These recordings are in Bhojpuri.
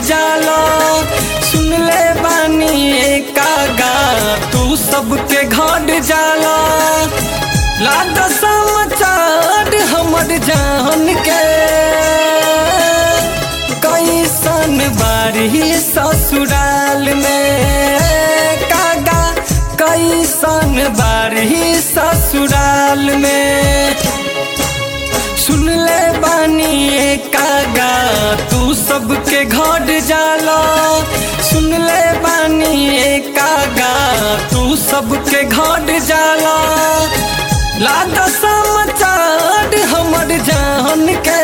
जाला सुन ले बानी कागा तू सबके घर जाला लाद समाचार हमर जान के कैसन बारी ससुराल में कागा कैसन बारी ससुराल में सुन ले बानी कागा तू सबके घर जाला सुन ले बानी कागा तू सबके घर जाला लाद समाचार हमर जान के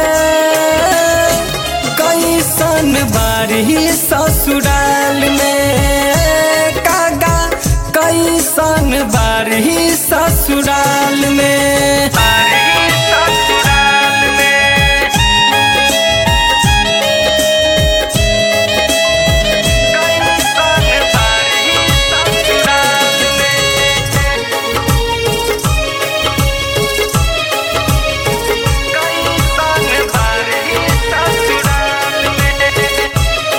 कैसन बारी ससुराल में कागा कैसन बारी ससुराल में बारी ससुराल में कैसन बारी ससुराल में कैसन बारी ससुराल में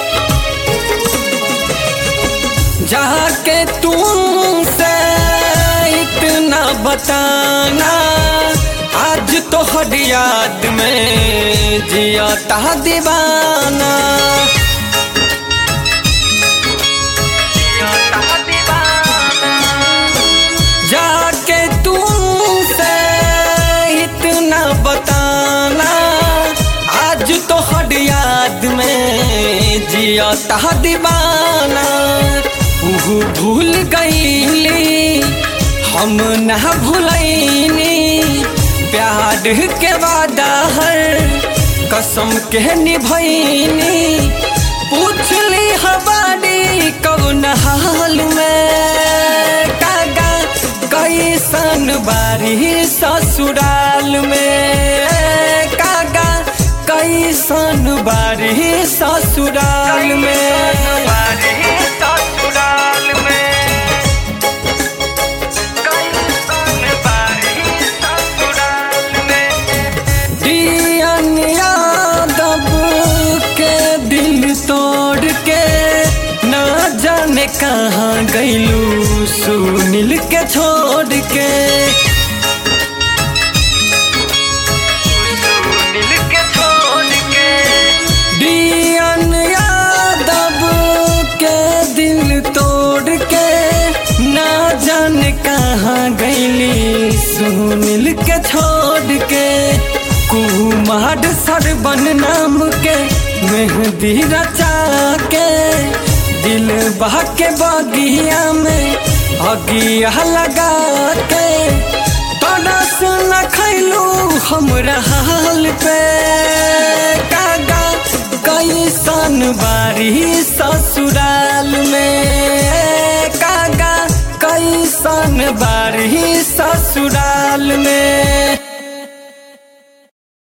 जाके तुमसे इतना बताना आज तो हर याद में जिया ता दीवाना जाके तुमसे इतना बताना आज तो हर याद में जिया ता दीवाना उहु भूल गईली हम न भूलैनी प्यार के वादा हर कसम के निभैनी पूछली हमारी कौन हाल में कागा कैसन बारी ससुराल में कागा कैसन बारी ससुराल में ससुराल में कैसन बारी ससुराल में दियन यादव के दिल तोड़ के ना जाने कहाँ गईलू सुनील के छोड़ के सुनील के छोड़ के दियन यादव के दिल तोड़ के ना जाने कहाँ गईली सुनील के छोड़ के कुमार सरबन नाम के मेहंदी रचा के दिल बहा के बगिया में अगिया लगा के तरस न खैलू हमरा हाल पे कागा कैसन बारी ससुराल में कागा कैसन बारी ससुराल में